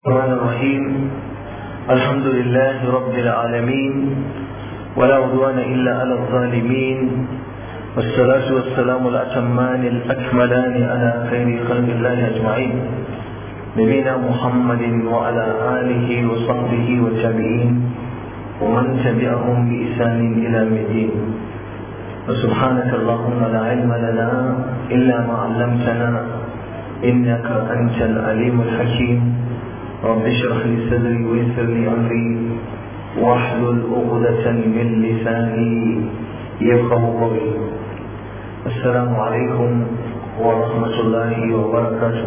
الرحمن الرحيم الحمد لله رب العالمين ولا عدوان إلا على الظالمين والصلاة والسلام الأتمان الأكملان على خير خلق الله أجمعين نبينا محمد وعلى آله وصحبه والتابعين ومن تبعهم بإحسان إلى الدين وسبحانك اللهم لا علم لنا إلا ما علمتنا إنك أنت العليم الحكيم رب اشرح لي صدري ويسر لي أمري واحلل عقدة من لساني يفقه قولي السلام عليكم ورحمة الله وبركاته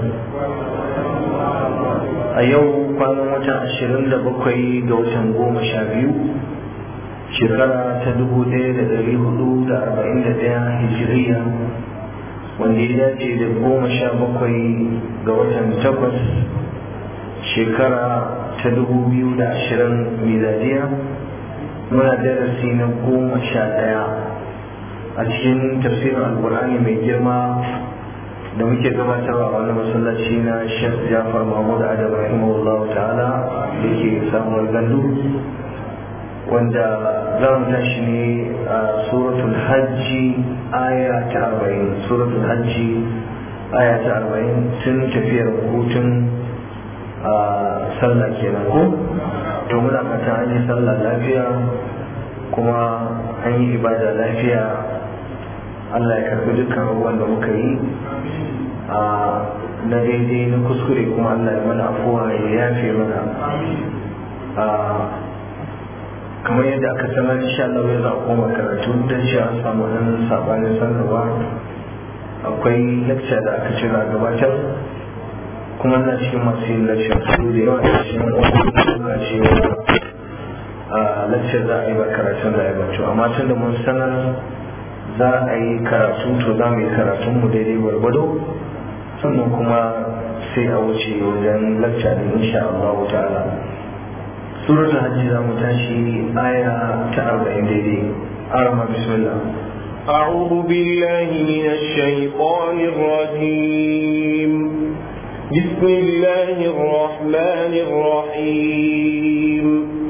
a yau kwanan watan ashirin da bakwai ga watan goma sha biyu shekara ta dubu ɗaya da ɗari hudu da arba'in da ɗaya hijiriya wanda ya dace da goma sha bakwai ga watan takwas shekara ta dubu biyu da ashirin miladiya muna darasi na goma sha ɗaya a cikin tafsirin alkur'ani mai girma da muke gabatarwa a wani masallaci na Sheikh Jafar Mahmud Adam rahimahullah ta'ala da ke samuwar gandu wanda za mu tashi ne a suratul hajji aya ta arba'in suratul hajji aya ta arba'in tun tafiyar hutun a sallah kenan ko to muna fata an yi sallah lafiya kuma an yi ibada lafiya Allah ya karbi dukkan abubuwan da muka yi a na daidai na kuskure kuma Allah ya mana afuwa ya yafe mana a kamar yadda aka sanar insha Allah ya za a koma karatu don shi an samu nan sabanin sanarwa akwai lecture da aka cira gabatar kuma na cikin masu yin lecture su da yawa da cikin wani cewa a lecture za a yi ba karatun da ya bato amma tun da mun sanar za a yi karatu to za mu yi karatun mu daidai gwargwado sannan kuma sai a wuce wajen lacca da insha Allah ta'ala suratul hajji za mu tashi aya ta arba'in daidai arama bismillah أعوذ بالله من الشيطان الرجيم بسم الله الرحمن الرحيم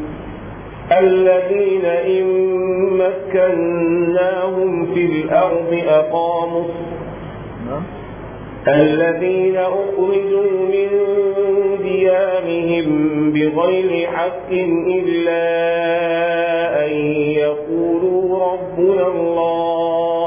الذين إن مكناهم في الأرض أقاموا الذين أخرجوا من ديارهم بغير حق إلا أن يقولوا ربنا الله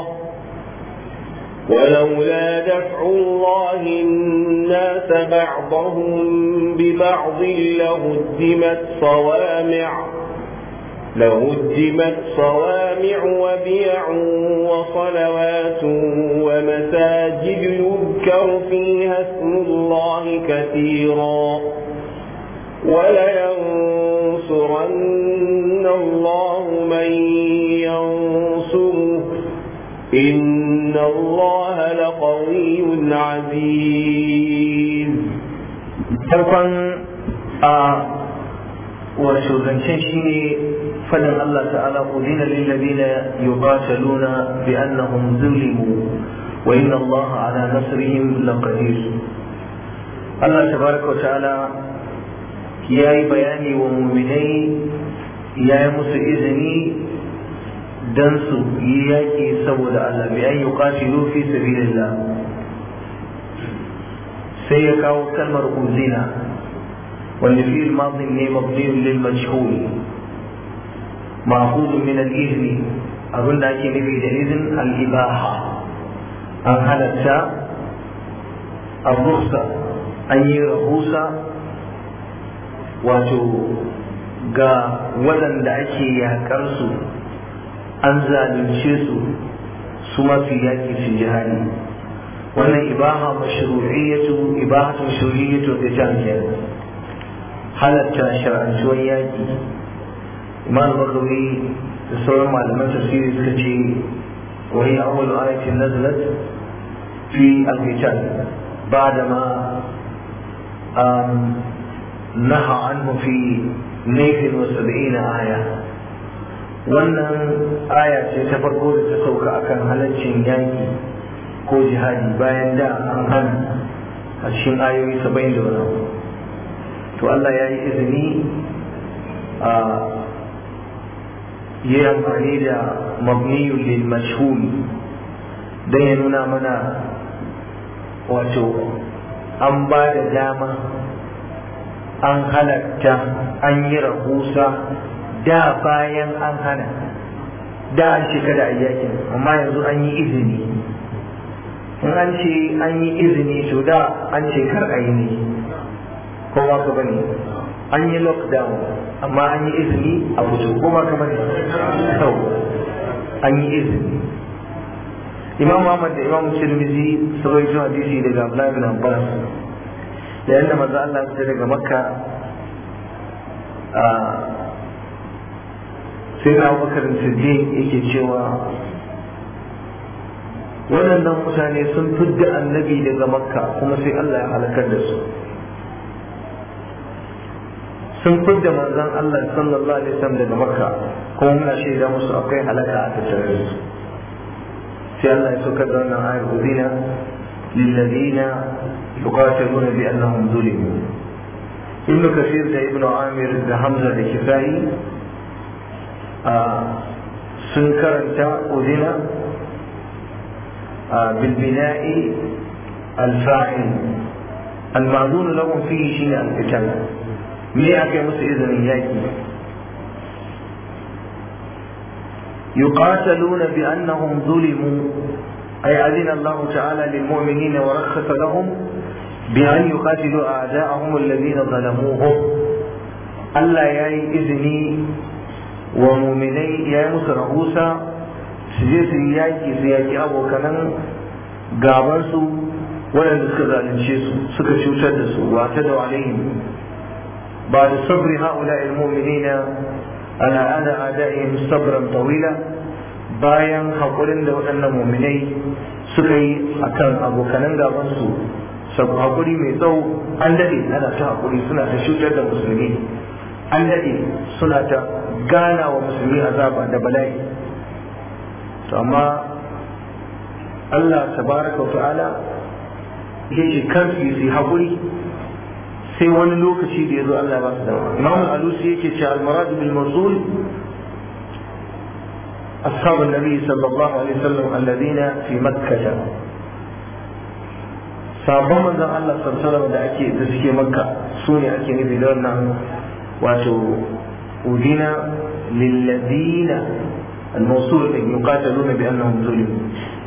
ولولا دفع الله الناس بعضهم ببعض لهدمت صوامع لهدمت صوامع وبيع وصلوات ومساجد يذكر فيها اسم الله كثيرا ولينصرن الله من ينصره إن الله لقوي عزيز wato zancen shi ne fadin Allah ta'ala udina lillazina yuqataluna bi annahum zulimu wa inna Allah ala nasrihim laqadir Allah tabaraka ta'ala ya yi bayani wa muminai ya yi musu izini dan su yi yaƙi saboda Allah bi an yuqatilu fi sabilillah sai ya kawo kalmar uzina wanda fi الماضي ne مبني للمجهول مأخوذ من الإذن أظن أكي نبي إذن الإباحة أن هلتا الرخصة أن يرخوصة wato ga waɗanda ake yaƙarsu an zalunce su su masu yaƙi su jihadi wannan ibaha mashru'iyyatu ibahatu mashru'iyyatu da jami'ar halatta shar'antuwar yaƙi imam bakawi da sauran malaman tafsiri suka ce wani awwal ayatin nazalat fi al-qital ba'da ma naha anhu fi laifin wa sab'ina aya wannan aya ce ta farko da ta sauka akan halaccin yaƙi ko jihadi bayan da an hana a cikin ayoyi saba'in da wani to Allah ya yi izini a yi amfani da mabniyun lil mashhur don ya nuna mana wato an ba da dama an halatta an yi rahusa da bayan an hana da an ce kada a yakin amma yanzu an yi izini in an ce an yi izini to da an ce kar a yi ne ko ba ka bane an yi lockdown amma an yi izini a fito ko ba ka bane to an yi izini imam Muhammad da imam Tirmidhi sun rawaito hadisi daga Abdullah bin Abbas da yadda manzo Allah ya daga Makka a sai na Abubakar Siddiq yake cewa waɗannan mutane sun fidda annabi daga Makka kuma sai Allah ya halakar da su sun fidda manzon Allah sallallahu alaihi wasallam daga Makka kuma muna shaida musu akwai halaka a tattare da su sai Allah ya saukar da wannan ayar udina lilladina yuqatiluna bi annahum zulimu ibn kasir da ibn amir da hamza da kifai sun karanta udina bil bina'i al-fa'il المعذور لهم فيه شيء القتال me aka yi musu izinin yaki يقاتلون بأنهم ظلموا أي أذن الله تعالى للمؤمنين ورخص لهم بأن يقاتلوا أعداءهم الذين ظلموهم ألا ياي إذني ومؤمني يا مسرعوسا سجيس ياكي سياكي أبو كنن gabansu waɗanda suka zalunce su suka cutar da su wa ta da alaihim ba da sabri ha'ula ilmuminina ala ada adaihim sabran tawila bayan haƙurin da waɗannan muminai suka yi akan abokanan gabansu sabu haƙuri mai tsawo an daɗe ana ta haƙuri suna ta cutar da musulmi an daɗe suna ta gana wa musulmi azaba da bala'i to amma Allah tabaraka wa ta'ala yake kan su yi haƙuri sai wani lokaci da ya zo Allah ba su dama Imam Al-Alusi yake cewa al-marad bil mawsul أصحاب النبي صلى الله عليه وسلم الذين في مكة sabon manzon Allah sallallahu da ake da suke makka su ne ake nufi da wannan wato udina lilladina al-mawsul da yuqataluna bi annahum zulimu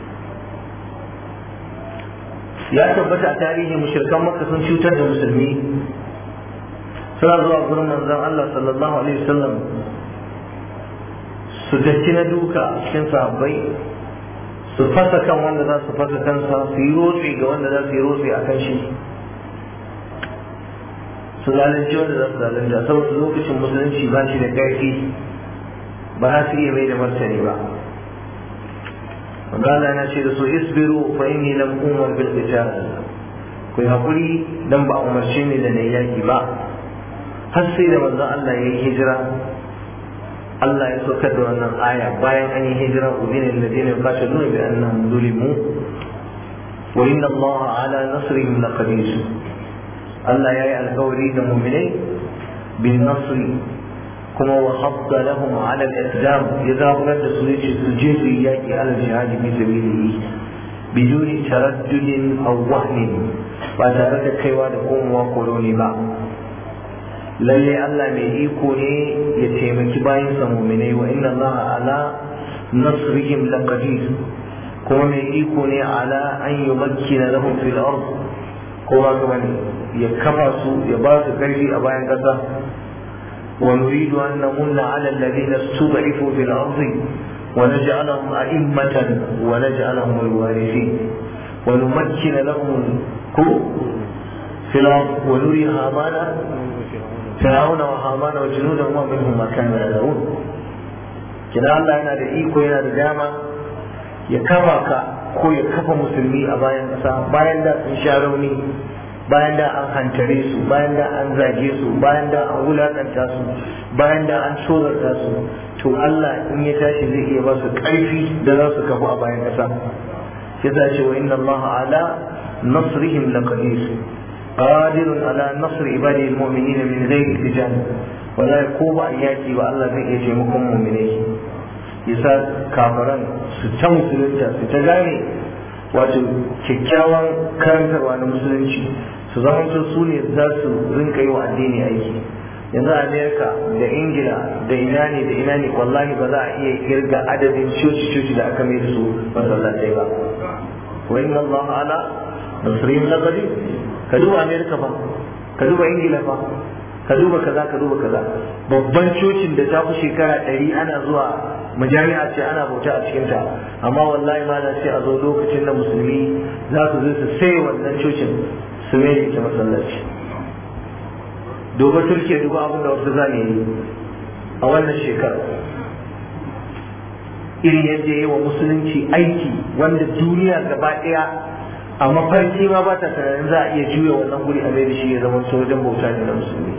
ya tabbata a tarihi mushrikan makka sun cutar da musulmi suna zuwa gurin manzon Allah sallallahu alaihi wasallam su datti na duka cikin sahabbai su fasa kan wanda za su fasa kansa su yi rotsi ga wanda za su yi rotsi a kan shi su zalunci wanda za su zalunta saboda lokacin musulunci ba shi da ƙarfi ba za su iya mai da martani ba magana na ce da su isbiru fa inni lam umar bil qital ku hakuri dan ba umarce ni da na yaki ba har sai da manzon Allah ya yi hijira Allah ya saukar da wannan aya bayan an yi hijira udina alladhina yuqatiluna bi annahum zulimu wa inna Allah ala nasrihim laqadir Allah ya yi alkawari da mu'minai bin nasri kuma wa hadda lahum ala al-islam ya zaburar da su yace su je su yi yaki ala jihadi fi sabilihi biduni taraddudin aw wahnin ba tare da kaiwa da komowa koloni ba lalle Allah mai iko ne ya taimaki bayan sa mu'minai wa inna Allah ala nasrihim laqadir kuma mai iko ne ala an yumakkina lahum fil ard kowa kuma ne ya kafa su ya ba su karfi a bayan kasa wa nuridu an namunna ala alladhina istud'ifu fil ard wa naj'alahum a'immatan wa naj'alahum alwarithin wa numakkina lahum fil ard wa nuri hamana فرعون وهامان وجنودهم ومنهم ما كانوا يدعون kina Allah yana da iko yana da dama ya kafa ka ko ya kafa musulmi a bayan ƙasa bayan da sun sha rauni bayan da an hantare su bayan da an zage su bayan da an wulakanta su bayan da an tsorata su to Allah in ya tashi zai iya ba su ƙarfi da za su kafu a bayan ƙasa yasa ce wa inna Allah ala nasrihim laqadir qadirun ala nasr ibadi almu'minin min ghairi qital wallahi ko ba yaki ba Allah zai iya taimakon mu'minai yasa kafaran su ta musulunta su ta gane wato kyakkyawan karantarwa na musulunci su zama su ne za su rinka yi wa addini aiki yanzu amerika da ingila da ina ne da ina ne wallahi ba za a iya kirga adadin coci-coci da aka mai da su masallatai ba wa inna allah ala nasrihim laqadir ka duba amerika fa ka duba ingila fa ka duba kaza ka duba kaza babban cocin da ta fi shekara ɗari ana zuwa majami'a ce ana bauta a cikinta amma wallahi ma sai a zo lokacin da musulmi za su zo su sai wannan cocin su mai ita masallaci duba turkiya duba abin da wasu zane yi a wannan shekara irin yadda yi wa musulunci aiki wanda duniya gaba ɗaya a mafarki ma ba ta tunanin za a iya juya wannan guri a mai da shi ya zama sojan bauta ne na musulmi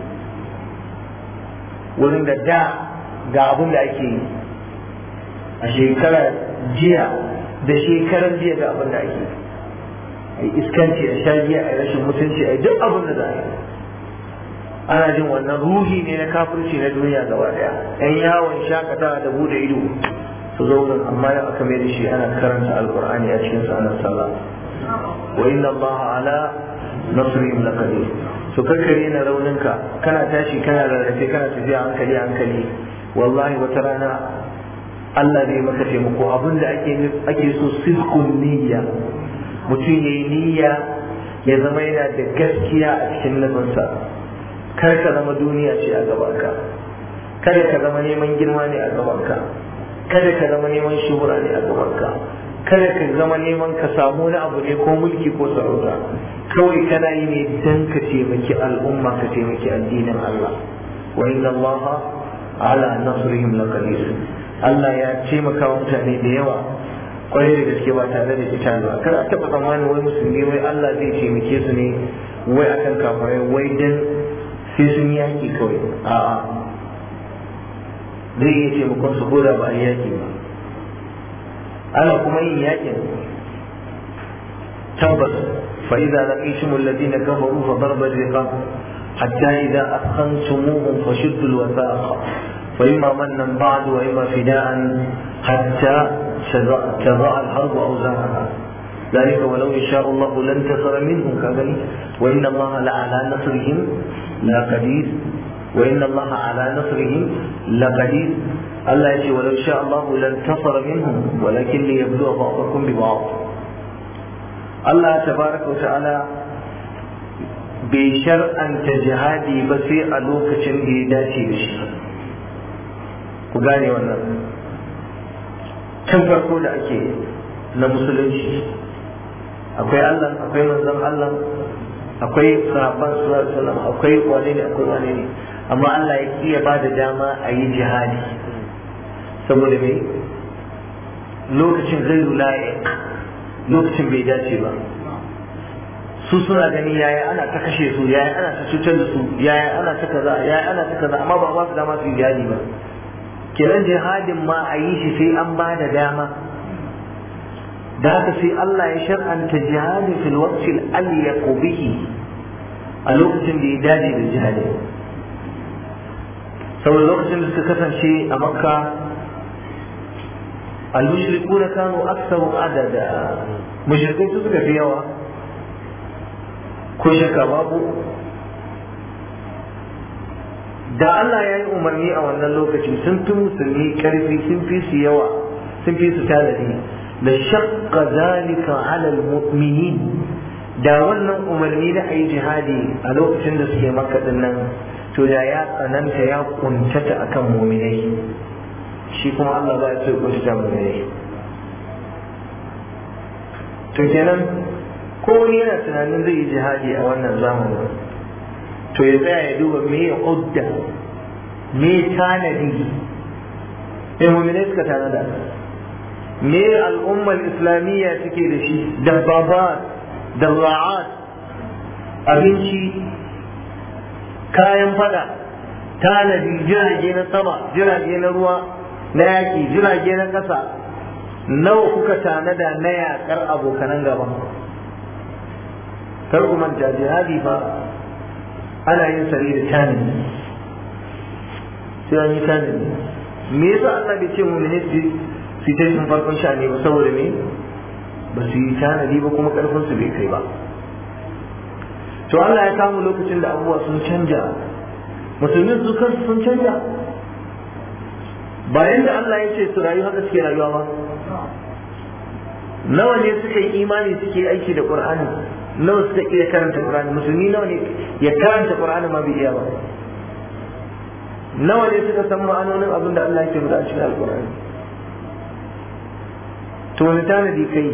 wurin da da ga abin da ake yi a shekarar jiya da shekarar jiya ga abin da ake yi a iskanci a sha giya a rashin mutunci a duk abin da za a yi ana jin wannan ruhi ne na kafirci na duniya gaba daya yan yawon shakatawa da bude ido su zo wurin amma yau aka mai da shi ana karanta alkur'ani a cikin sa ana sallah wa inna Allah ala nasrihim laqadir su kakkare na rauninka kana tashi kana rarrafe kana tafiya hankali hankali wallahi wata rana Allah zai maka taimako abin da ake ake so sidqun niyya mutum yayi niyya ya zama yana da gaskiya a cikin nufinsa kar ka zama duniya ce a gabanka kada ka zama neman girma ne a gabanka kada ka zama neman shuhura ne a gabanka kada ka zama neman ka samu wani abu ne ko mulki ko sarauta kawai kana yi ne dan ka taimaki al'umma ka taimaki addinin Allah wa inna Allah ala nasrihim laqadir Allah ya taimaka wa mutane da yawa kwarai da gaske ba tare da ita ba kar a taba tsammanin wai musulmi wai Allah zai taimake su ne wai akan kafirai wai dan sai sun yaki kawai a'a zai iya taimakon su koda ba a yaki ba ana kuma yin yakin tabbas fa idza laqitum alladhina kafaru fa darba riqab hatta idza akhantumuhum fashuddu alwasaqa fa imma mannan ba'd wa imma fida'an hatta تضاء الحرب أوزارها ذلك ولو يشاء الله لانتصر منهم كذلك وإن الله لعلى نصرهم لقدير وإن الله على نصرهم لقدير الله يجي ولو شاء الله لانتصر منهم ولكن ليبلو بعضكم ببعض الله تبارك وتعالى bai shar'anta jihadi ba sai a lokacin da ya dace da shi ku gane wannan can farko da ake na musulunci akwai Allah akwai manzon Allah akwai sahabban sallallahu akwai wane ne akwai wane ne amma Allah ya kiya ba da dama a yi jihadi saboda me lokacin gairu la'iq lokacin bai dace ba su suna gani yaya ana ta kashe su yaya ana ta cutar da su yaya ana ta kaza yaya ana ta kaza amma ba ba su dama su yi jihadi ba kenan jihadin ma a yi shi sai an ba da dama da haka sai Allah ya shar'anta jihadi fil waqtil alyaq bihi a lokacin da ya dace da jihadi saboda lokacin da suka kasance a makka al-mushrikuna kanu aktsaru adada mushrikai su suka fi yawa ko shakka babu da Allah ya yi umarni a wannan lokacin sun fi musulmi karfi sun fi su yawa sun fi su tanadi da shakka zalika ala almu'minin da wannan umarni da ayi jihadi a lokacin da suke maka nan to da ya tsananta ya kuntata akan mu'minai shi kuma Allah ba ya so kuntata mu'minai to kenan ko wani yana tunanin zai yi jihadi a wannan zamanin to ya tsaya ya duba me ya udda me tanadi me mu'minai suka tanada me al'ummar islamiyya suke da shi dabbabat darra'at abinci kayan fada tanadi jirage na sama jirage na ruwa na yaki jirage na ƙasa nawa kuka tanada na yaƙar abokanan gaba kar ku manta jihadi fa ana yin sare da tanadi sai an yi tanadi me yasa Allah bai ce mu ne su ta yin farkon sha'ani ba saboda me ba su yi tanadi ba kuma karfin su bai kai ba to Allah ya samu lokacin da abubuwa sun canja musulmin su kansu sun canja bayan da Allah ya ce su rayu haka suke rayuwa ba nawa ne suka yi imani suke aiki da Qur'ani nawa suka iya karanta Qur'ani musulmi nawa ne ya karanta Qur'ani ma bai iya ba nawa ne suka san ma'anonin abin da Allah yake faɗa a cikin Al-Qur'ani to wani tanadi kai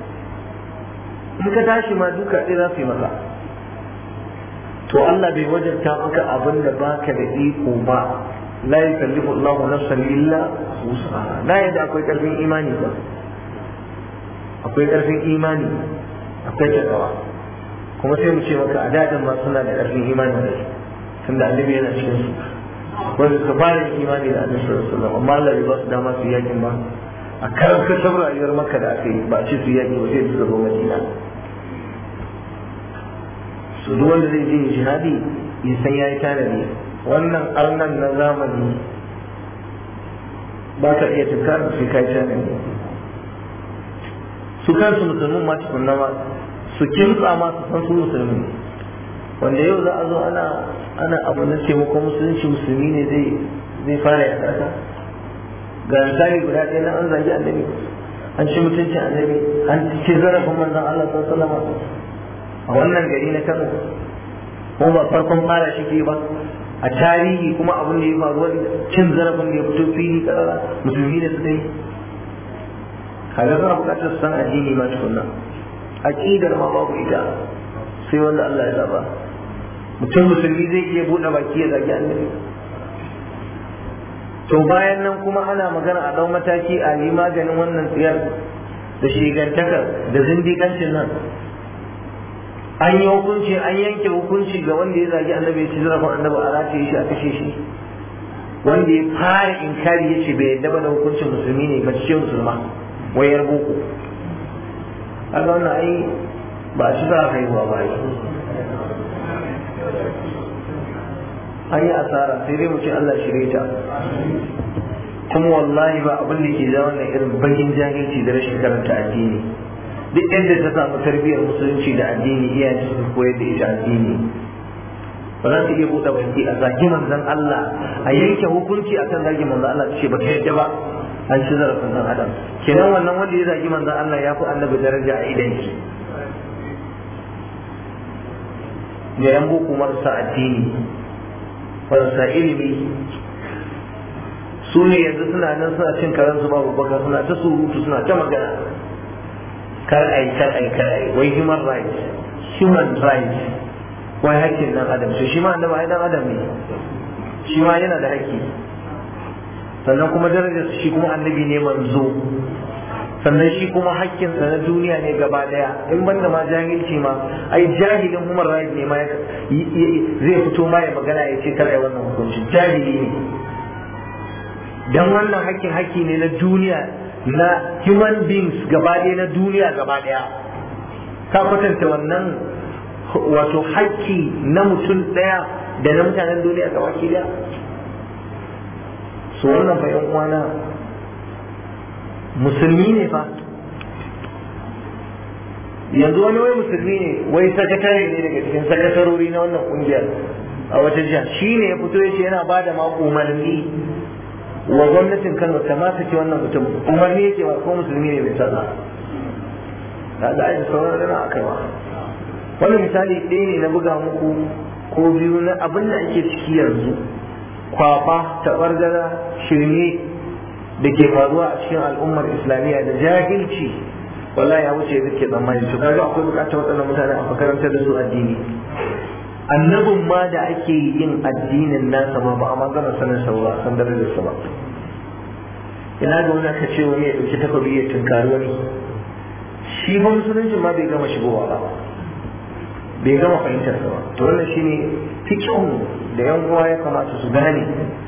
in ka tashi ma duka ɗaya za su yi maka to Allah bai wajabta maka abin da baka da iko ba la yukallifu Allahu nafsan illa wus'aha na yadda akwai karfin imani ba akwai karfin imani akwai takawa kuma sai mu ce maka a dadin ma suna da karfin imani ne tunda annabi yana cikin su wanda suka fara yin imani da annabi sallallahu alaihi wasallam amma Allah bai ba su dama su yakin ba a karan kasar rayuwar maka da aka yi ba a ce su yaki ba sai su zo Madina su duk wanda zai je jihadi ya san yayi tanadi wannan arnan na zamani ba ka iya tunkar su kai tanadi su kansu musulmin ma tukunna ma su kintsa ma su san su musulmi wanda yau za a zo ana ana abu na taimakon musulunci musulmi ne zai zai fara ya kasa ga misali guda ɗaya na an zagi annabi an ci mutuncin annabi an ci zarafin manzon Allah sallallahu alaihi wasallam a wannan gari na Kano ko ba farkon fara shi ke ba a tarihi kuma abin da ya faru wani cin zarafin da ya fito fili karara musulmi ne suka yi kaga za a buƙatar san addini ma tukunna aqidar ma babu ita sai wanda Allah ya zaba mutum musulmi zai iya buɗe baki ya zagi annabi to bayan nan kuma ana magana a ɗau mataki a yi maganin wannan tsiyar da shigantakar da zindikancin nan an yi hukunci an yanke hukunci ga wanda ya zagi annabi ya ci zarafin annabi a rataye shi a kashe shi wanda ya fara inkari ya ce bai yadda ba da hukuncin musulmi ne mace ce musulma wayar boko kaga wannan ai ba a ci za a haihuwa ba ai an yi asara sai dai mu ce Allah shirye ta kuma wallahi ba abin da ke da wannan irin bakin jahilci da rashin karanta addini duk inda ta samu tarbiyyar musulunci da addini iyayen su koyar da ita addini ba za su iya buɗe baki a zagi manzon Allah a yanke hukunci akan zagi manzon Allah ce ba ta yadda ba an ci zarafin ɗan adam kenan wannan wanda ya zagi manzon Allah ya fi annabi daraja a idan shi da yan boko marasa addini marasa ilimi su ne yanzu suna nan suna cin karansu babu baka suna ta surutu suna ta magana kar ai kar ai kar ai wai human rights human rights wai hakkin dan adam to shi ma annabi ai dan adam ne shi ma yana da haƙƙi sannan kuma darajar shi kuma annabi ne manzo sannan shi kuma hakkinsa na duniya ne gaba daya in banda ma jahilci ma ai jahilin human rights ne ma zai fito ma ya magana ya ce kar ai wannan hukunci jahili ne dan wannan hakkin hakki ne na duniya na human beings gaba ɗaya na duniya gaba ɗaya ka kwatanta wannan wato hakki na mutum ɗaya da na mutanen duniya gaba ki ɗaya su wannan fa yan uwana musulmi ne fa yanzu wani wai musulmi ne wai sakatare ne daga cikin sakatarori na wannan kungiyar a wata jiha shi ne ya fito ya ce yana ba da ma umarni wa gwamnatin Kano ta ma saki wannan mutum umarni yake ba ko musulmi ne bai sallah da da ai sauran rana akai ba wannan misali ɗaya ne na buga muku ko biyu na abin da ake ciki yanzu kwaba taɓargara shirme da ke faruwa a cikin al'ummar islamiyya da jahilci wallahi ya wuce yadda ke tsammani to kaga akwai bukatar waɗannan mutane a makarantar da su addini annabin ma da ake yin addinin nasa ma ba a magana sanin sa ba san darajar sa ba ina ga wani aka ce wani ya ɗauki takobi ya tunkari wani shi ba musulunci ma bai gama shigowa ba bai gama fahimtar sa ba to wannan shine fiqhun da yan uwa ya kamata su gane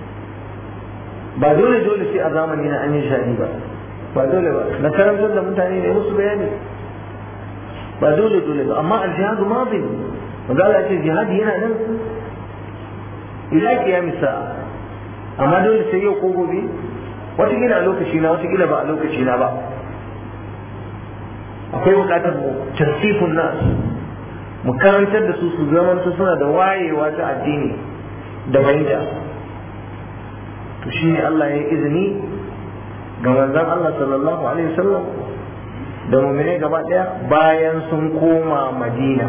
ba dole dole sai a zamani na an yi shadi ba ba dole ba na karantar da mutane ne musu bayani ba dole dole ba amma aljihadu madin magana ce jihadi yana nan ila kiyamis sa'a amma dole sai yau ko gobe watakila a lokaci na watakila ba a lokaci na ba akwai bukatar mu tasifun nas mu karantar da su su zamanta suna da wayewa ta addini da fahimta to shine Allah ya izini ga manzon Allah sallallahu alaihi wasallam da mu'mine gaba daya bayan sun koma Madina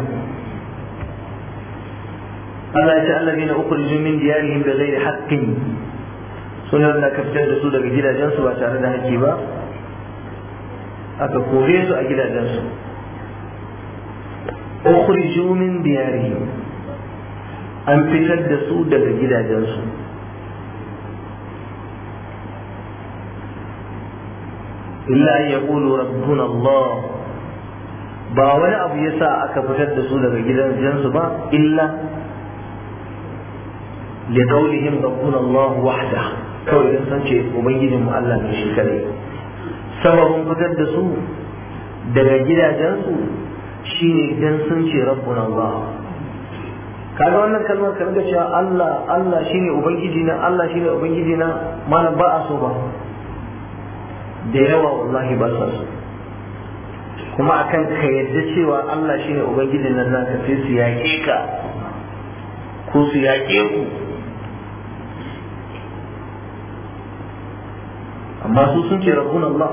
Allah ya ce allazina ukhriju min diyarihim bighairi haqqin sunan da ka fitar da su daga gidajensu ba tare da haƙƙi ba aka kore su a gidajensu ukhriju min diyarihim an fitar da su daga gidajensu illa an yaqulu rabbuna Allah ba wani abu yasa aka fitar da su daga gidajensu ba illa لقولهم ربنا الله وحده kawai don san ce ubangijinmu Allah ne shi kadai sababin fitar da su daga gidajensu shine dan sun ce rabbuna Allah kaga wannan kalmar ka riga cewa Allah Allah shine ubangiji na Allah shine ubangiji na malam ba a so ba da yawa wallahi ba sa so kuma akan ka yadda cewa Allah shine ubangijin nan naka sai su yaƙe ka ko su yaƙe ku amma su sun ce rabbun Allah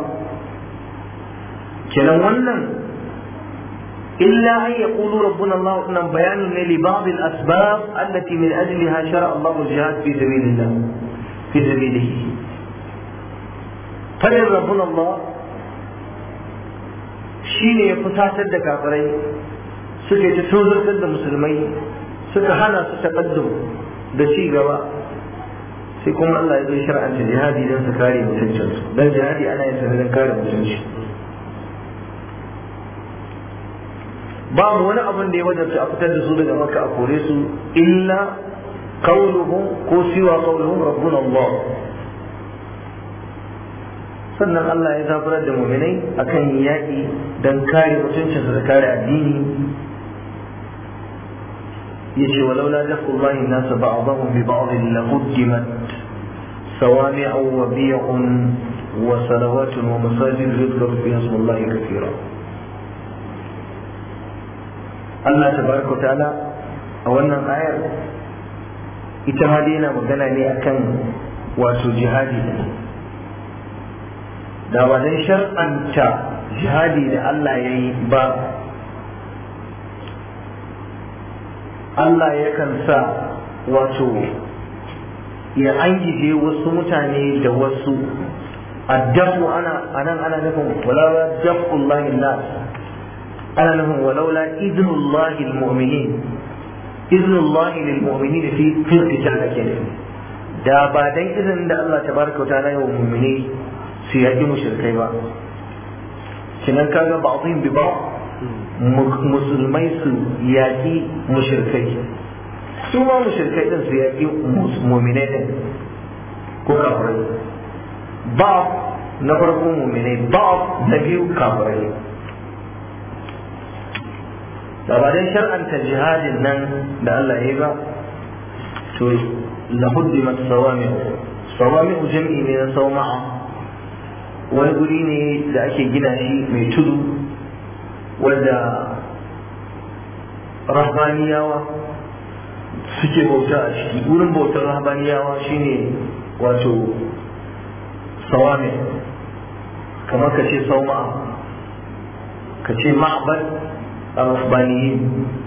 kenan wannan illa an yaqulu rabbuna Allah nan bayani ne li ba'd al asbab allati min ajliha shara Allah al jihad fi sabilillah fi sabilihi fadin rabbuna Allah shine ya fusatar da kafirai suka yi ta tozartar da musulmai suka hana su taqaddum da ci gaba sai kuma Allah ya zo shar'anta jihadi don su kare mutuncinsu don jihadi ana yin sanar don kare mutunci babu wani abin da ya wajabta a fitar da su daga maka a kore su illa qawluhum ko siwa qawluhum rabbuna Allah sannan Allah ya zaburar da muminai akan yaƙi don kare mutuncinsu da kare addini يجي ولولا دفع الله الناس بعضهم ببعض لقدمت صوامع وبيع وصلوات ومساجد يذكر فيها اسم الله كثيرا الله تبارك وتعالى أولا آية ita ma dai yana magana ne akan wato jihadi da ba dan shar'anta jihadi da Allah ya yi ba Allah yakan sa wato ya angije wasu mutane da wasu addafu ana anan ana nufin walaula dafullahi nas ana nufin walaula idnullahi almu'minin idnullahi lilmu'minin fi fil qital kenan da ba dan izinin da Allah tabaraka ta'ala ya wa mu'mini su yaki mushrikai ba kinan kaga ba'dhin bi ba'd musulmai su yaƙi mushirkai su ma mushirkai din su yaƙi muminai din ko kafirai ba na farko muminai ba na biyu kafirai da ba dan shar'anta jihadin nan da Allah ya yi ba to lahuddimat sawami'u sawami'u jam'i ne na sauma'a wani guri ne da ake gina shi mai tudu wanda rahbaniyawa suke bauta a ciki wurin bautar rahbaniyawa shine wato sawame kamar ka ce sauma ka ce ma'abad a rahbaniyin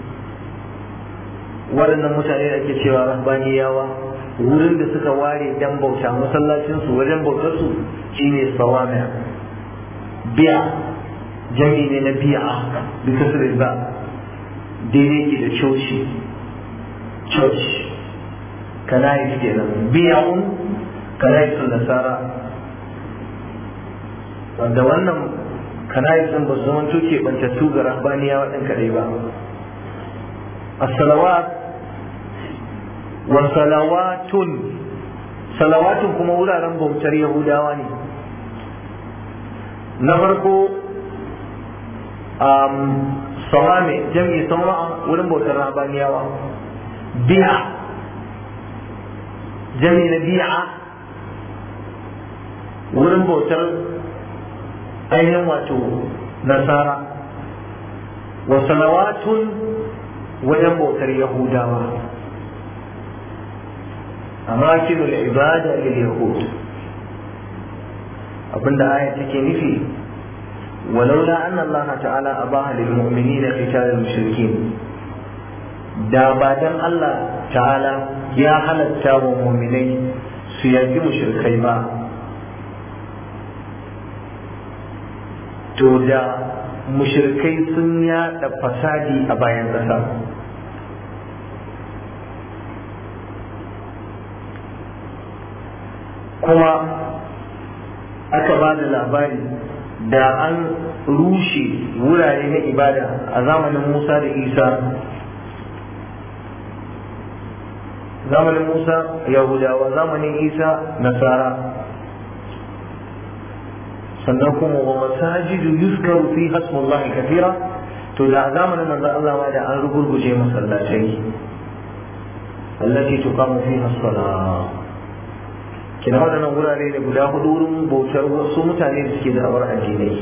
waɗannan mutane da ake cewa rahbaniyawa wurin da suka ware dan bauta masallacinsu wajen bautarsu shine sawame biya jami ne na biya bi kasar ba daidai ke da coci church kanayis kenan biya'un kanayis nasara wanda wannan kanayis din ba su zama tuke bantattu ga rahbaniya waɗin kaɗai ba as-salawat wa salawatun salawatun kuma wuraren bautar yahudawa ne na farko sawame jam'i sawa'a wurin bautar rabaniyawa bi'a jam'i na bi'a wurin bautar ainihin wato nasara wa salawatun wajen bautar yahudawa amakinul ibada lil yahud abinda aya take nufi ولولا أن الله تعالى أباها للمؤمنين قتال المشركين da ba dan Allah ta'ala ya halatta wa muminai su yaki mushrikai ba to da mushrikai sun yaɗa fasadi a bayan ƙasa kuma aka ba da labari da an rushe wurare na ibada a zamanin Musa da Isa zamanin Musa Yahudawa zamanin Isa Nasara sannan kuma wa masajidu yuzkaru fi hasmullahi kathira to da zamanin manzo Allah ma da an rugurguje masallatai allati tuqamu fiha as-salah kina waɗannan wurare ne guda hudu wurin bautar wasu mutane da suke da'awar addinai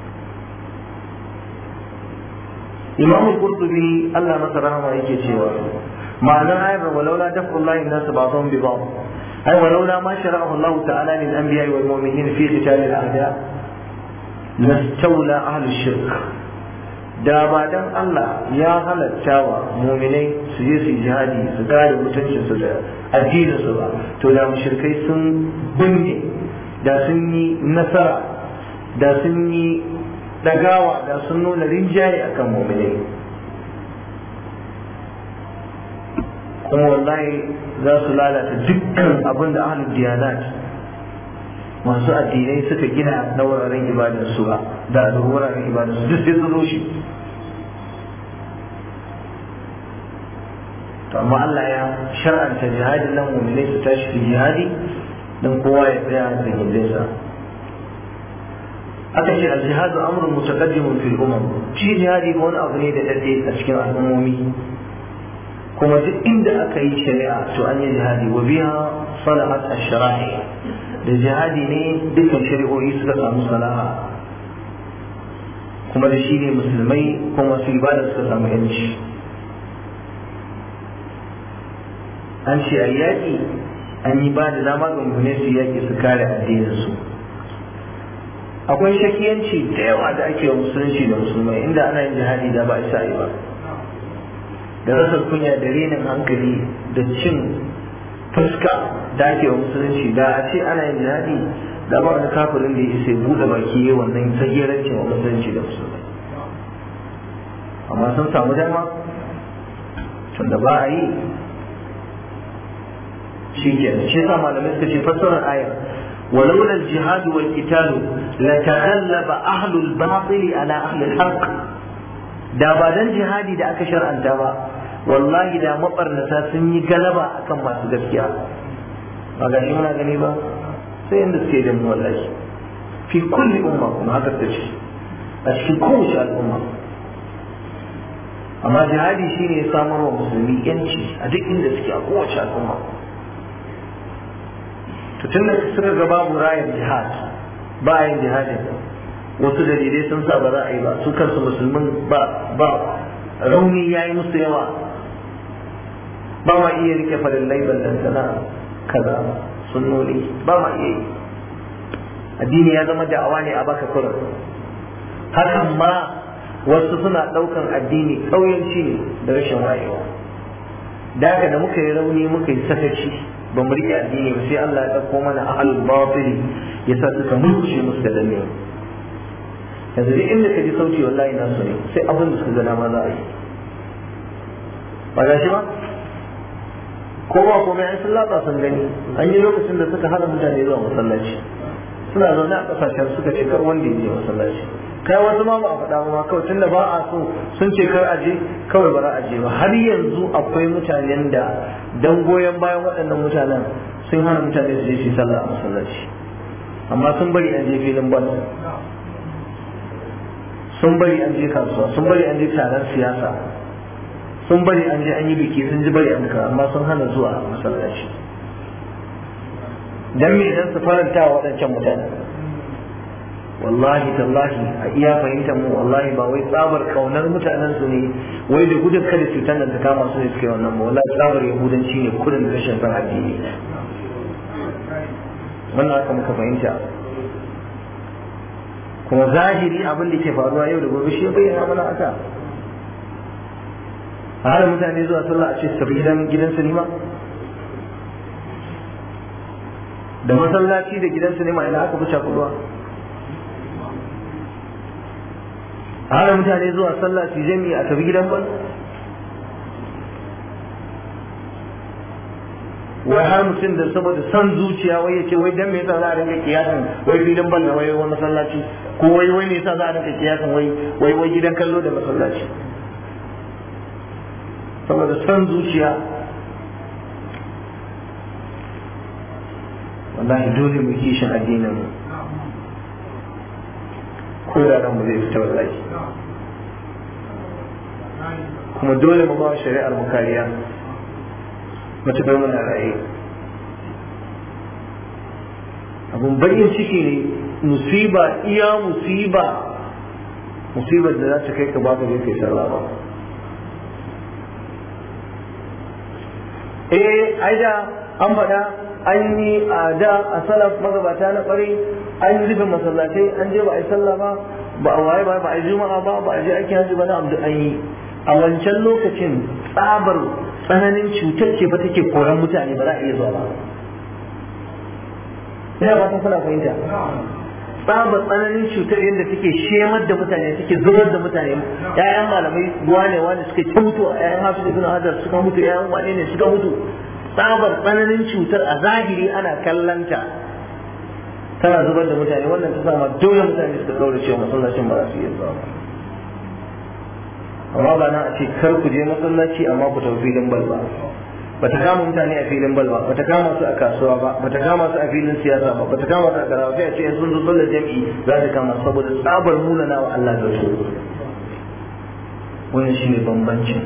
imam qurtubi Allah masa rahama yake cewa ma'anar ayar walaula daf'ullahi nas ba'dhum bi ba'd ay walaula ma shara'ahu Allah ta'ala lil anbiya wal mu'minin fi qital al a'da lastawla ahlu shirk da ba dan Allah ya halatta wa mu'minai su je su jihadi su kare mutuncin su da addinin su ba to da mushrikai sun binne da sun yi nasara da sun yi dagawa da sun nuna rinjaye akan mu'minai kuma wallahi za su lalata dukkan abin da ahlul diyanat masu addinai suka gina na wuraren ibadar su ba da wuraren ibadar su duk sai su rushe to amma Allah ya shar'anta jihadin nan mu'minai su tashi su jihadi dan kowa ya tsaya da gindinsa aka ce al-jihadu amrun mutaqaddimun fil umam shi jihadi wani abu ne da dade a cikin al'ummomi kuma duk inda aka yi shari'a to an yi jihadi wa biha salahat ash-shara'i da jihadi ne dukkan shari'o'i suka samu salaha kuma da shi ne musulmai kuma su ibada suka samu yanci an ce a yaƙi an yi ba da dama ga mummune su yaƙi su kare addininsu akwai shakiyanci da yawa da ake wa musulunci da musulmai inda ana yin jihadi da ba isa yi ba da rasar kunya da renin hankali da cin fuska da ake wa musulunci da a ce ana yin jihadi da ba wani kafirin da ya isa buɗe baki ya wannan tsagerancin wa musulunci da musulmai amma sun samu dama tunda ba a yi shi kenan shi sa malamai suka ce fassarar ayar ولولا الجهاد والقتال لتغلب أهل الباطل على أهل الحق da ba dan jihadi da aka shar'anta ba wallahi da mabarnata sun yi galaba akan masu gaskiya ba ga shi muna gani ba sai inda suke da mu wallahi fi kulli umma kuma haka ta ce a cikin kowace al'umma amma jihadi shine ya samar wa musulmi yanci a duk inda suke a kowace al'umma to tun da suka ga babu rayar jihad ba a yin jihadin wasu dalilai sun sa ba za a yi ba su kansu musulmin ba ba rauni ya yi musu yawa ba ma iya rike farillai ballantana kaza sunnoni ba ma iya yi addini ya zama da'awa ne a baka kurin hakan ma wasu suna ɗaukan addini ƙauyanci ne da rashin wayewa da haka da muka yi rauni muka yi sakaci ba mu riƙe addini ba sai Allah ya ɗauko mana ahlul batili ya sa suka mulkushe musu da danne yanzu duk inda ka ji sauti wallahi na su ne sai abin da suka ga dama za a yi ba ga shi ba ko ba komai an sun latsa sun gani an yi lokacin da suka hana mutane zuwa masallaci suna zaune a ƙasashen suka ce kar wanda ya je masallaci kai wasu ma ba a faɗa ba kawai tunda ba a so sun ce kar aje kawai ba za a je ba har yanzu akwai mutanen da dan goyon bayan waɗannan mutanen sun hana mutane su je su yi sallah a masallaci amma sun bari an je filin bal sun bari an je kasuwa sun bari an je taron siyasa sun bari an je an yi biki sun ji bari an ka amma sun hana zuwa masallaci dan me dan su faranta wa waɗancan mutane wallahi tallahi a iya fahimtar mu wallahi ba wai tsabar kaunar mutanen su ne wai da gudun kada cutar nan ta kama su ne suke wannan ba wallahi tsabar yahudanci ne kudin da rashin san addini wannan haka muka fahimta kuma zahiri abin da ke faruwa yau da gobe shi ya bayyana mana haka a hana mutane zuwa sallah a ce su tafi gidan gidan sinima da masallaci da gidan sinima ina aka fi cakuduwa a hana mutane zuwa sallah su jami a tafi gidan bal wai har mutum da saboda son zuciya wai ya ce wai dan me yasa za a rinka kiyasan wai filin bal da wai wani masallaci ko wai wai me yasa za a rinka kiyasan wai wai wai gidan kallo da masallaci saboda son zuciya wallahi dole mu kishin addinin mu ko da ran mu zai fita wallahi kuma dole mu ba shari'ar mu kariya matuƙar muna raye abun bakin ciki ne musiba iya musiba musibar da za ta kai ka ba ka kai sallah ba eh ai da an faɗa an yi a da a salaf magabata na ƙwarai an yi rufe masallatai an je ba a yi sallah ba ba a waye ba ba a yi juma'a ba ba a je aikin hajji ba na abdu an yi a wancan lokacin tsabar tsananin cutar ce fa take koran mutane ba za a iya zuwa ba ina ba kuna fahimta tsabar tsananin cutar yadda take shemar da mutane take zubar da mutane ƴaƴan malamai wane wane suka ci mutu ƴaƴan hafiz ibn hajar suka mutu ƴaƴan wane ne suka mutu tsabar tsananin cutar a zahiri ana kallanta tana zubar da mutane wannan ta sama dole mutane suka kaura cewa masallacin ba za su iya zuwa ba amma ba na a ce kar ku je masallaci amma ku tafi filin bal ba bata kama mutane a filin bal ba bata kama su a kasuwa ba bata kama su a filin siyasa ba bata kama su a karawa sai a ce sun zo sallar jami'i za ta kama saboda tsabar munana wa Allah da su wannan shine bambancin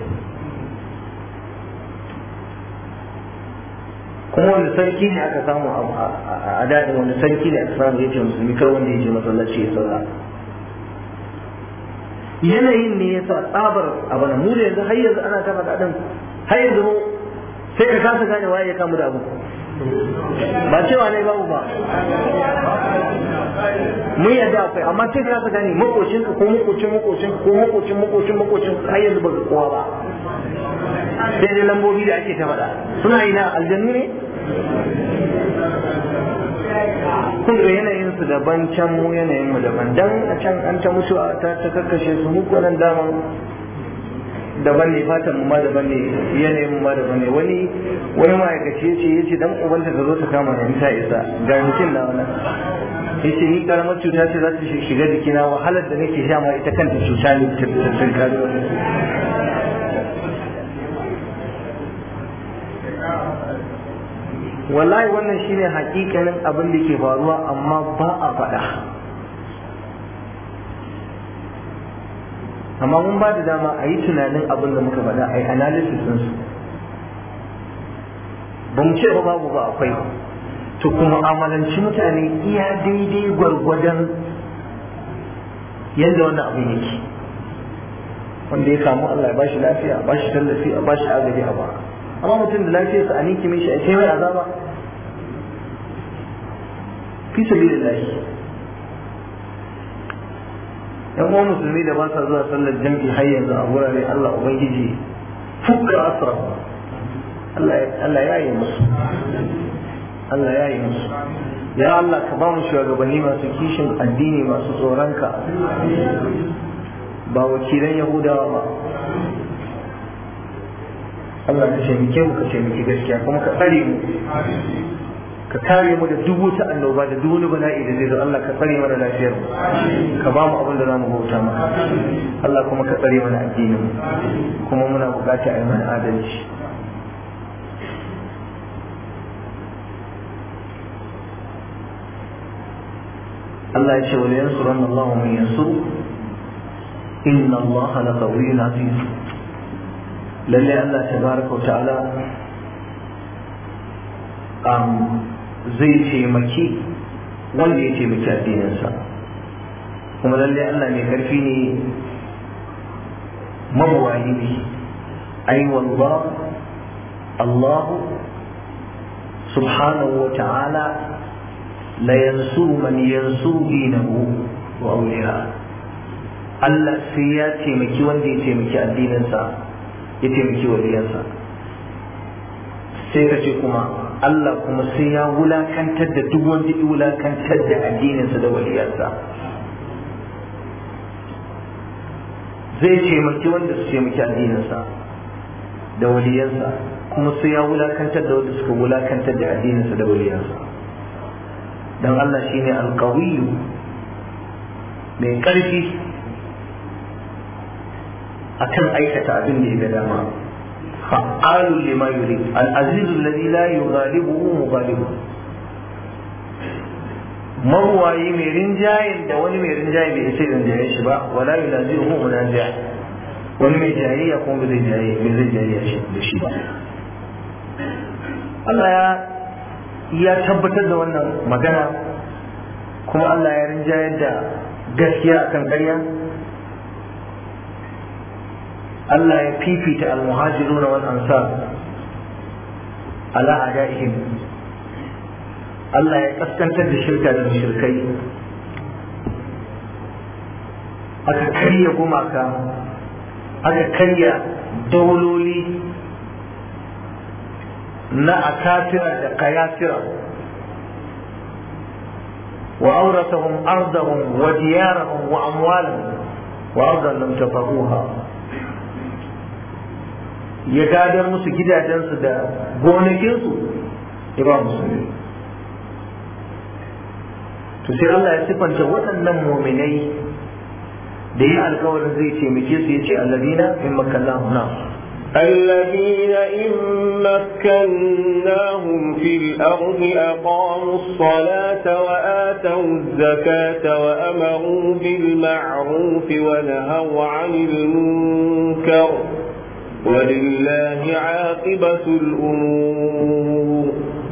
kuma wanda sarki ne aka samu a daɗin wanda sarki ne aka samu ya ce musulmi kar wanda ya je masallaci ya sallah yanayin ne ya sa tsabar abu na mu da yanzu har yanzu ana ta faɗa ɗin har yanzu sai ka kasa gane waye ya kamu da abu ba cewa ne babu ba mun yadda akwai amma sai ka kasa gane makocin ka ko makocin makocin ko makocin makocin makocin har yanzu ba kowa ba sai dai lambobi da ake ta faɗa suna ina aljannu ne kun ga yanayin su daban can mu yanayin mu daban dan a can an ta mutuwa ta ta kakkashe su mu ko nan daman daban ne fatan mu ma daban ne yanayin mu ma daban ne wani wani ma'aikaci yace yace dan ubanta ta zo ta kama ni ta isa ga mutum na wannan yace ni karamar cuta ce za ta shiga jikina wahalar da nake sha ma ita kanta cuta ne ta tsinkari wallahi wannan shine hakikanin abin da ke faruwa amma ba a faɗa amma mun ba da dama a yi tunanin abin da muka faɗa a yi analysis ɗinsu ba mu ce ba babu ba akwai to kuma amalanci mutane iya daidai gwargwadon yadda wannan abin yake wanda ya kamu Allah ya bashi lafiya a bashi tallafi a bashi agaji a ba amma mutum da lafiyarsa a ninki mai shi a kai mai azaba fi sabilillahi yan uwan musulmi da ba sa zuwa sallar jam'i har yanzu a wurare Allah ubangiji fukka asra Allah ya yi musu Allah ya yi musu ya Allah ka ba mu shugabanni masu kishin addini masu tsoronka ba wakilan yahudawa ba Allah ka taimake mu ka taimaki gaskiya kuma ka tsare mu ka kare mu da duk wata annoba da duk wani bala'i da zai zo Allah ka tsare mana lafiyar mu ka ba mu abin da za mu bauta maka Allah kuma ka tsare mana addinin mu kuma muna bukata a yi mana adalci Allah ya ce wa yansuran Allah mun yansuru inna Allah la qawiyyun aziz lalle Allah tabaraka wa ta'ala um, zai taimaki wanda ya taimaki addininsa kuma lalle Allah mai karfi ne mabuwayi ne ai wallah Allah subhanahu wa ta'ala la yansuru man yansuru dinahu wa awliya Allah sai ya taimaki wanda ya taimaki addininsa ya taimaki waliyansa sai ka ce kuma Allah kuma sai ya wulakantar da duk wanda ya wulakantar da addininsa da waliyansa zai taimaki wanda su taimaki addininsa da waliyansa kuma sai ya wulakantar da wanda suka wulakantar da addininsa da waliyansa don Allah shine alkawiyu mai ƙarfi akan aikata abin da ya ga dama fa'alun lima yuri al-aziz alladhi la yughalibuhu mughalibu mabuwayi mai rinjayen da wani mai rinjaye bai sai rinjaye shi ba wala yunazihu munazi'a wani mai jayayya kuma bai zai jayayya bai zai jayayya shi da shi ba Allah ya ya tabbatar da wannan magana kuma Allah ya rinjayar da gaskiya akan ƙarya Allah ya fifita al-muhajirun wal ansar ala adaihim Allah ya kaskantar da shirka da mushrikai aka karya gumaka aka karya dauloli na akafira da kayafira wa auratahum ardahum wa diyarahum wa amwalahum wa ardan lam tafahuha ya gadar musu gidajensu da gonakinsu ya ba musulmi to sai Allah ya sifanta waɗannan muminai da yi alkawarin zai taimake su ya ce alladina in makallahu na الذين إن مكناهم في الأرض أقاموا الصلاة وآتوا الزكاة وأمروا بالمعروف ونهوا عن المنكر ولله عاقبة الأمور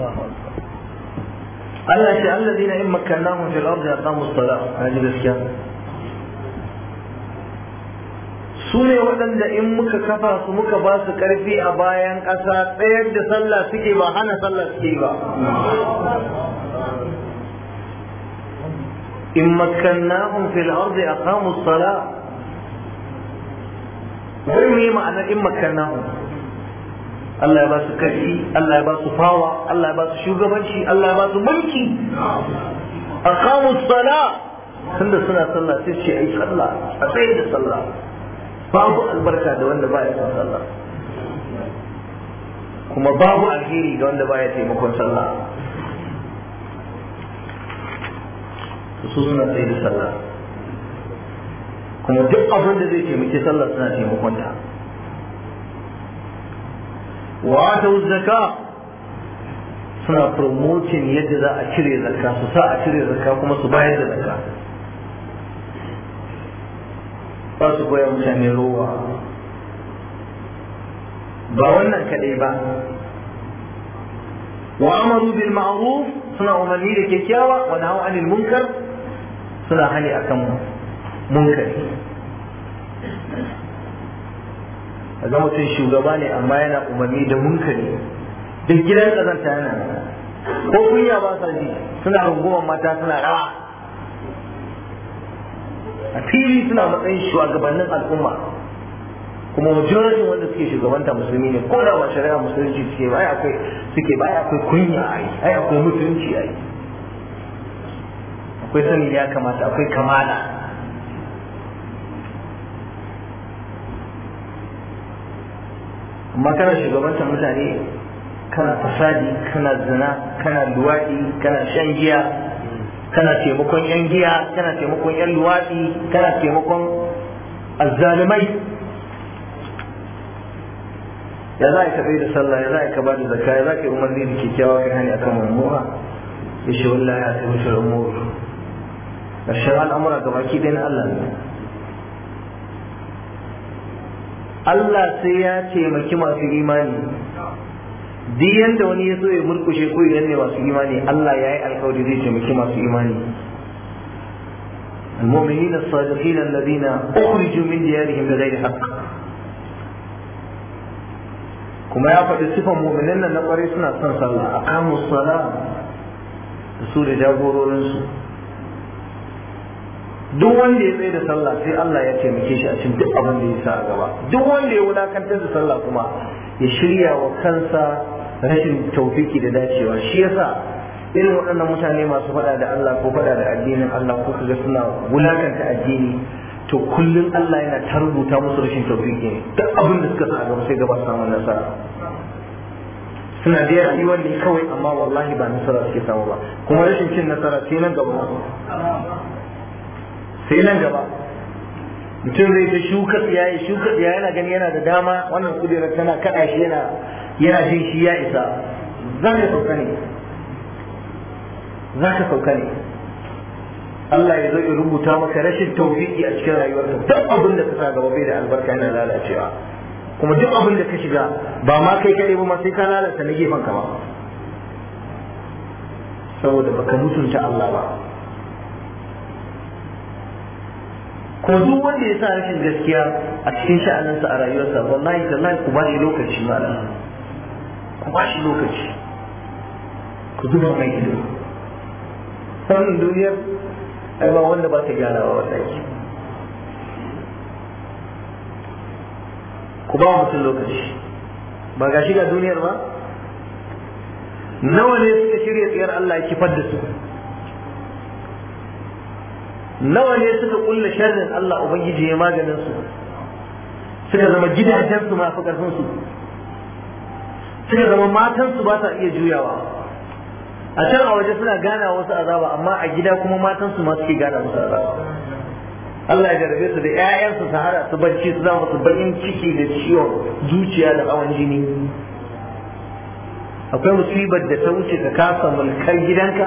Allah ce alladina in makkannahum fil ardi aqamu as-salah haji gaskiya su ne waɗanda in muka kafa su muka ba su ƙarfi a bayan ƙasa tsayar da sallah suke ba hana sallah suke ba in makkannahum fil ardi aqamu as-salah wai me ma'anar in makkannahum Allah ya ba su karfi Allah ya ba su fawa Allah ya ba su shugabanci Allah ya ba su mulki aqamu sala tunda suna sallah sai ce ai sallah a tsaye da sallah babu albarka da wanda baya son sallah kuma babu alheri ga wanda baya taimakon sallah su suna tsaye da sallah kuma duk abin da zai taimaki sallah suna taimakon ta wa ta zaka suna promoting yadda za a cire zakka su sa a cire zakka kuma su bayar da zakka ba su koya mutane rowa ba wannan kaɗai ba wa amaru bil ma'ruf suna umarni da kyakkyawa wa nahu anil munkar suna hani akan munkari ga mutum shugaba ne amma yana umarni da munkari duk gidan kazanta yana ko kunya ba sa ji suna rungumar mata suna rawa a fili suna matsayin shugabannin al'umma kuma majority wanda suke shugabanta musulmi ne ko da ba shari'a musulunci suke ba ai akwai suke ba ai akwai kunya ai ai akwai mutunci ai akwai sani ya kamata akwai kamala amma kana shugabantar mutane kana fasadi kana zina kana luwaɗi kana shan giya kana taimakon yan giya kana taimakon yan luwaɗi kana taimakon azzalumai ya za ka bai da sallah ya za ka ba da zakka ya za ka yi umarni da kyakkyawa kai hani akan mummuna ya ce wallahi ya kai mutu umuru ƙarshen al'amura ga baki ɗaya na Allah ne Allah sai ya taimaki masu imani duk yanda wani ya so ya murkushe ko ya ne masu imani Allah ya yi alkawari zai taimaki masu imani المؤمنين الصادقين الذين أخرجوا من ديارهم بغير حق kuma ya faɗi sifan mu'minan nan na ƙwarai suna son sallah a kamun sala da su da jagororinsu duk wanda ya tsaye da sallah sai Allah ya taimake shi a cikin duk abin da ya sa a gaba duk wanda ya wulakantar da sallah kuma ya shirya wa kansa rashin taufiki da dacewa shi yasa irin waɗannan mutane masu faɗa da Allah ko faɗa da addinin Allah ko kaga suna wulakanta addini to kullum Allah yana ta rubuta musu rashin taufiki ne duk abin da suka sa a gaba sai gaba samun nasara suna da yi wanda kawai amma wallahi ba nasara suke samu ba kuma rashin cin nasara sai nan gaba sai nan gaba mutum zai ta shuka tsiyaye shuka tsiyaye yana gani yana da dama wannan kudirar tana kaɗa shi yana yana jin shi ya isa za ka sauka ne za ka sauka ne Allah ya zo ya rubuta maka rashin tawfiki a cikin rayuwarka duk abin da ka sa gaba bai da albarka yana lalacewa kuma duk abin da ka shiga ba ma kai kaɗai ba ma sai ka lalata na gefen ka ba saboda baka mutunta Allah ba kuma duk wanda ya sa rashin gaskiya a cikin sha'aninsa a rayuwarsa wallahi tallahi ku ba shi lokaci malam ku ba shi lokaci ku zuba mai ido wannan duniyar ai ba wanda ba ta gyarawa wallahi ku ba mutum lokaci ba ga shiga duniyar ba nawa ne suka shirya tsayar Allah ya kifar da su nawa ne suka kulla sharrin Allah ubangiji ya maganin su suka zama gidajen su masu karfin su suka zama matan su ba ta iya juyawa a can a waje suna gana wasu azaba amma a gida kuma matan su ma suke gana musu azaba Allah ya jarabe su da ƴaƴansu su hada su barci su zama su bakin ciki da ciwon zuciya da hawan jini akwai musibar da ta wuce ka kasa mulkar gidanka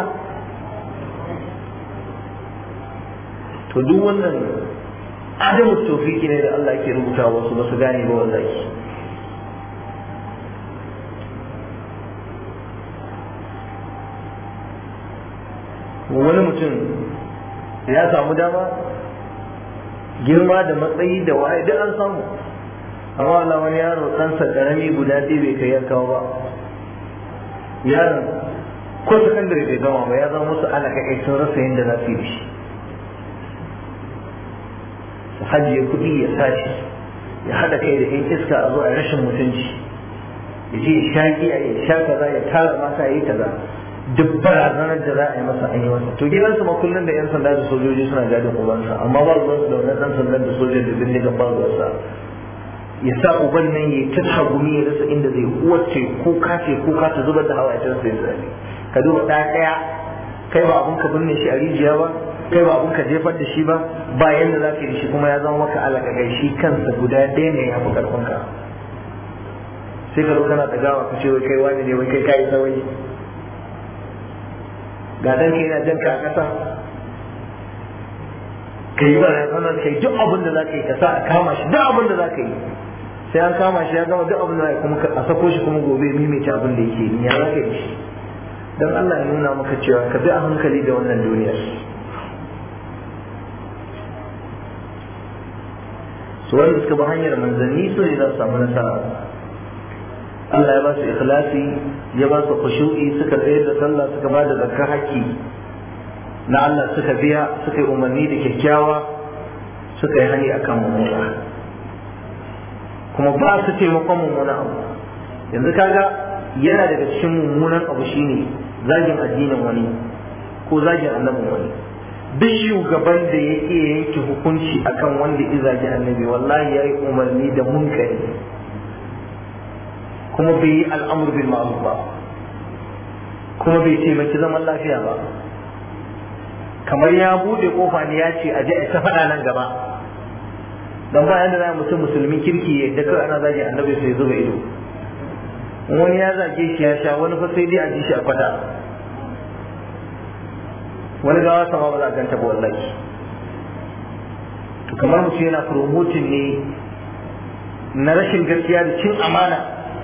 to duk wannan adamu tofiki ne da Allah ke rubuta wasu ba su gane ba wallahi wani mutum ya samu dama girma da matsayi da waye duk an samu amma Allah wani yaro ɗansa ƙarami guda ɗaya bai kai ya kawo ba yaron ko sakandare bai gama ba ya zama musu alaka kai sun rasa yadda za su yi shi su hajiye kuɗi ya sashi ya haɗa kai da 'yan iska a zo a rashin mutunci ya je ya sha giya ya sha kaza ya tara mata ya yi kaza duk barazanar da za a yi masa an yi masa to gidansu ma kullum da 'yan sanda da sojoji suna gadin ubansa amma ba ruwansu da wannan ɗan sandan da sojoji da bindiga ba ruwansa ya sa uban nan ya ta tagumi ya rasa inda zai uwace kuka ce kuka ta zubar da hawa ya tarsa ya zai ka duba ɗaya ɗaya kai ba abun ka binne shi a rijiya ba kai ba abun ka jefar da shi ba ba yanda za ka yi shi kuma ya zama maka alaƙaƙai shi kansa guda ɗaya ne ya fi ƙarfin ka sai ka zo kana ɗagawa ka ce wai kai wani ne wai kai ka yi saurayi ga ɗan ka yana jan ka a ƙasa ka yi barazanar ka yi duk abin da za ka yi ka sa a kama shi duk abin da za ka yi sai an kama shi ya gama duk abin da kuma a sako shi kuma gobe mimita abin da yake yi ya za ka yi shi don Allah ya nuna maka cewa ka bi a hankali da wannan duniyar su wanda suka bi hanyar manzanni su ne za su samu nasara Allah ya ba su ikhlasi ya ba su khushu'i suka tsayar da sallah suka ba da zakka haƙƙi na Allah suka biya suka yi umarni da kyakkyawa suka yi hani akan mummuna kuma ba su taimakon mummuna abu yanzu kaga yana daga cikin mummunan abu shine zagin addinin wani ko zagin annabin wani duk shugaban da ya iya yanke hukunci akan wanda ya zagi annabi wallahi ya yi umarni da munkari kuma bai yi al'amur bil ma'ruf ba kuma bai taimaki zaman lafiya ba kamar ya bude kofa ne ya ce a je a ta faɗa nan gaba don bayan da za mutum musulmin kirki ya da kawai ana zage annabi sai zuba ido wani ya zage shi ya sha wani fa sai dai a ji shi a kwata wani gawa sama ba za a ganta ba wallahi to kamar mutum yana promoting ne na rashin gaskiya da cin amana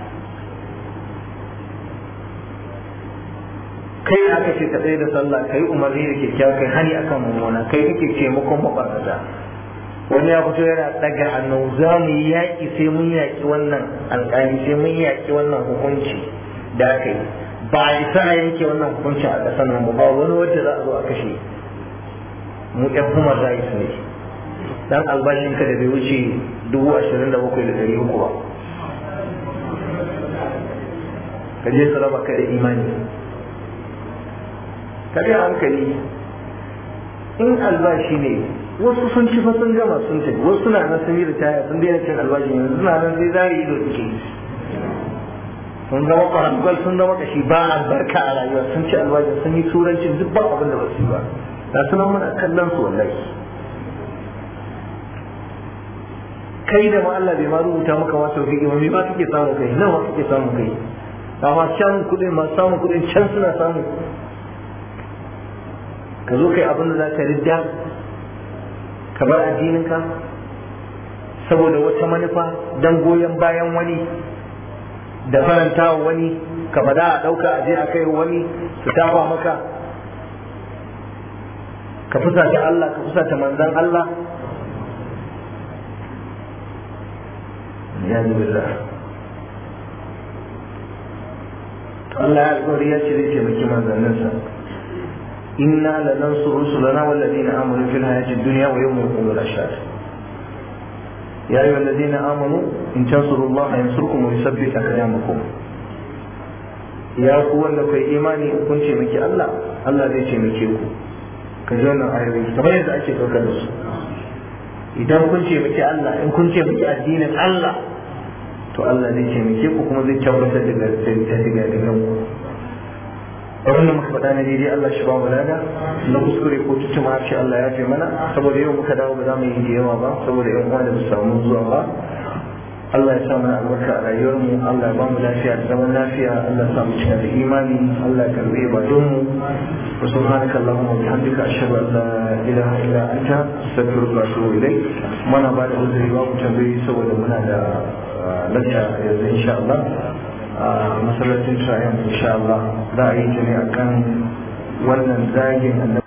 kai aka ce ka tsaye da sallah kai umarni da kyakkyawa kai hani akan mummuna kai kake taimakon mabarnata wani ya fito yana daga hannu za mu yi yaƙi sai mun yaƙi wannan alƙali sai mun yaƙi wannan hukunci da aka yi ba a isa a yanke wannan hukunci a ƙasar nan ba wani wanda za a zo a kashe mu ɗan human rights ne dan albashin ka da bai wuce dubu ashirin da bakwai da ɗari uku ba ka je su raba ka da imani ka hankali in albashi ne wasu sun ci fa sun gama sun tafi wasu suna nan sun yi ritaya sun daina cin albashi yanzu suna nan sai zari ido suke yi sun zama kwarankwal sun zama kashi ba albarka a rayuwa sun ci albashi sun yi turancin duk ba abin da ba su yi ba ga sunan muna kallon su wallahi kai da ma Allah bai ma rubuta maka ma tauhidi ba me ma kake samu kai nawa kake samu kai amma can kudin ma samun kudin can suna samu ka zo kai abin da za ka ridda ka bar addininka saboda wata manufa don goyon bayan wani da faranta wa wani ka fada a ɗauka a je a kai wani su tafa maka ka fusata Allah ka fusata manzan Allah ya billah Allah ya alƙawari ya ce zai taimaki manzanninsa إنا لننصر رسلنا والذين آمنوا في الحياة الدنيا ويوم يقوم الأشهاد يا أيها الذين آمنوا إن تنصروا الله ينصركم ويثبت أقدامكم يا قوة لك إيماني كنت مكي الله الله زي تمكيكم كجونا آيوي كما يدعى شيء كالكدس idan kun ce miki Allah in kun ce miki addinin Allah to Allah zai ce miki ku kuma zai tabbatar da daga daga ku abin da muka faɗa na daidai Allah shi ba mu lada na kuskure ko tutuma shi Allah ya fi mana saboda yau muka dawo ba za mu yi da yawa ba saboda yan uwa da su samu zuwa ba Allah ya sa mana albarka a rayuwar mu Allah ya ba mu lafiya da zaman lafiya Allah ya sa mu cika da imani Allah ya karbe ibadun mu wa subhanaka allahumma wa bihamdika ashhadu an la ilaha illa anta astaghfiruka wa atubu ilayk muna ba da uzuri ba mu tambayi saboda muna da lacca yanzu insha Allah a masallacin shayan insha Allah za a yi ta ne akan wannan zagin annabi